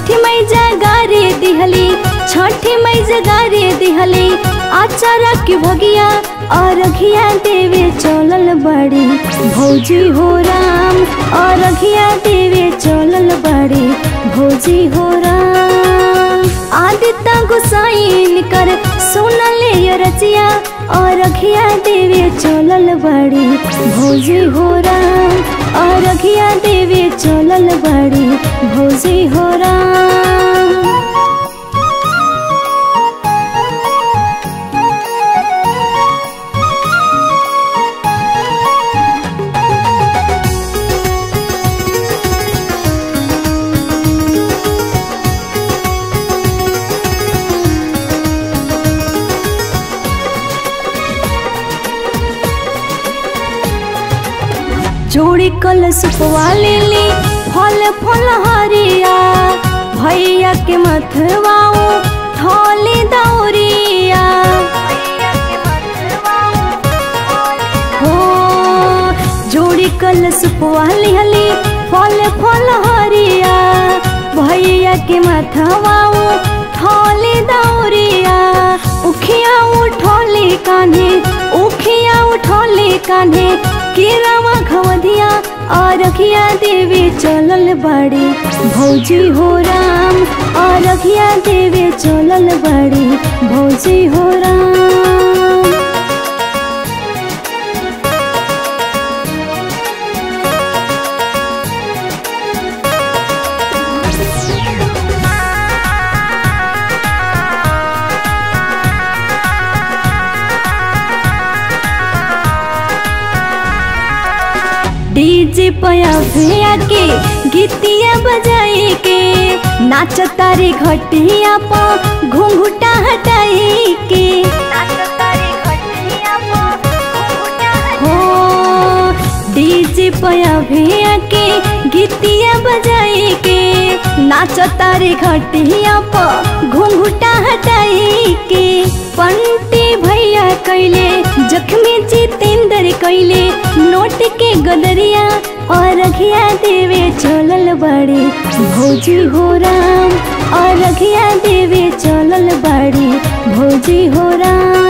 छठी मई जगारे दिहली छठी मई जगारे दिहली आचारा की भगिया और घिया देवे चलल बड़ी भौजी हो राम और घिया देवे चलल बड़ी भौजी हो राम आदित्य गुसाइन कर सुनले ये रचिया और घिया देवे चलल बड़ी भौजी हो राम और घिया देवे चलल बड़ी भौजी हो राम जोड़ी कल सुपवा लेली फल फल हरिया भैया के मथवाओ थोली दौरिया हो जोड़ी कल सुपवा लिहली फल फल हरिया भैया के मथवाओ थोली दौरिया उखिया उठोली कान्हे उखिया उठोली कान्हे केरावा खवधिया और रखिया देवी चलल बड़ी भौजी हो राम और रखिया देवी चलल बड़ी भौजी हो राम डीजे पया भैया के गीतिया बजाई के नाच तारे घटिया प घुंघुटा हटाई के हो डीजे पया भैया के गीतिया बजाई के नाच तारे घटिया प घुंघुटा हटाई के पंटी भैया कैले जख्मी जितेंद्र कैले नोट के गदरिया और रखिया देवे चलल बड़ी भौजी हो राम और रखिया देवे चलल बड़ी भौजी हो राम